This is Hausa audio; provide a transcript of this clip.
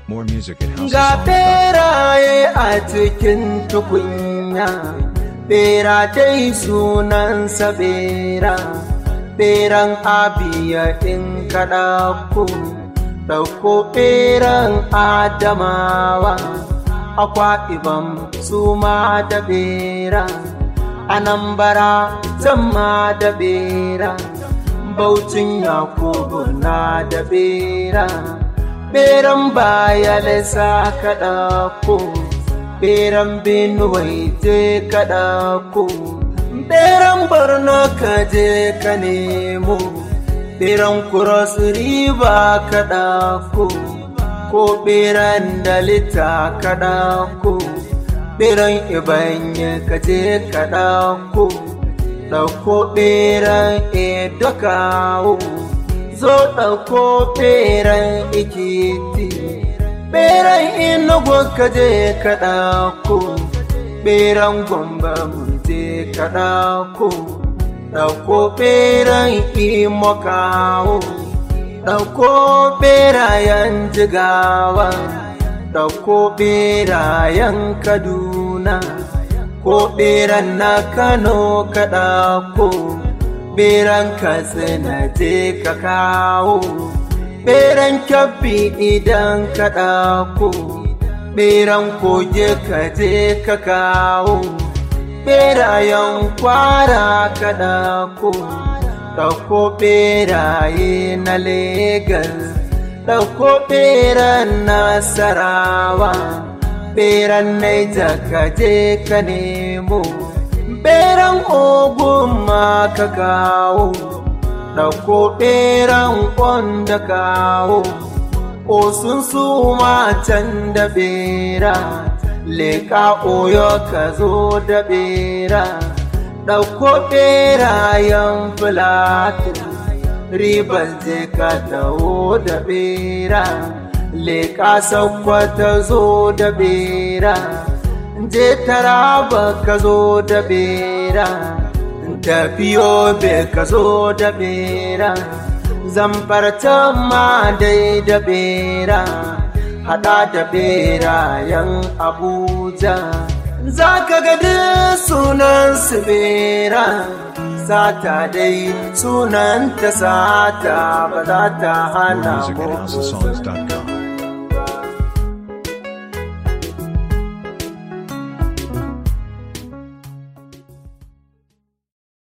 More music at Ga houseofsongs.com. beraye a cikin tukunya, bera dai sunansa bera, beran abiya in kaɗa ku, ɗauko beran adamawa, akwa ibam su ma da bera, anambara zama da bera, baucin yakubu na da bera. beran baya lesa kaɗa ko beran benuwai je kaɗa ko beran borno ka je ka nemo beran cross river kaɗa ko ko beran dalita kaɗa ko beran ibanye ka je kaɗa ko ɗauko beran edo kawo zo ɗauko ɓeran ikiti ɓeran inugu ka je ka ɗauko ɓeran gwamba mun je ka ɗauko ɗauko ɓeran imo kawo ɗauko ɓerayen jigawa ɗauko ɓerayen kaduna ko ɓeran na kano ka ɗauko beran katsina je ka kawo beran kyabbi idan ka ɗauko beran koge ka je ka kawo berayen kwara ka ɗauko ɗauko beraye na legas ɗauko beran nasarawa beran naija ka je ka nemo beran ogun ma ka kawo ɗauko beran da kawo osun su can da bera leƙa oyo ka zo da bera ɗauko berayen filatin ribar je ka taho da bera leƙa sakwata zo da bera je taraba ka zo da bera tafiyo be ka zo da bera zamfarta ma dai da bera hada da berayen abuja za ka ga sunan su bera sata dai sunan ta sata ba za ta More hana music at mu houseofsongs.com.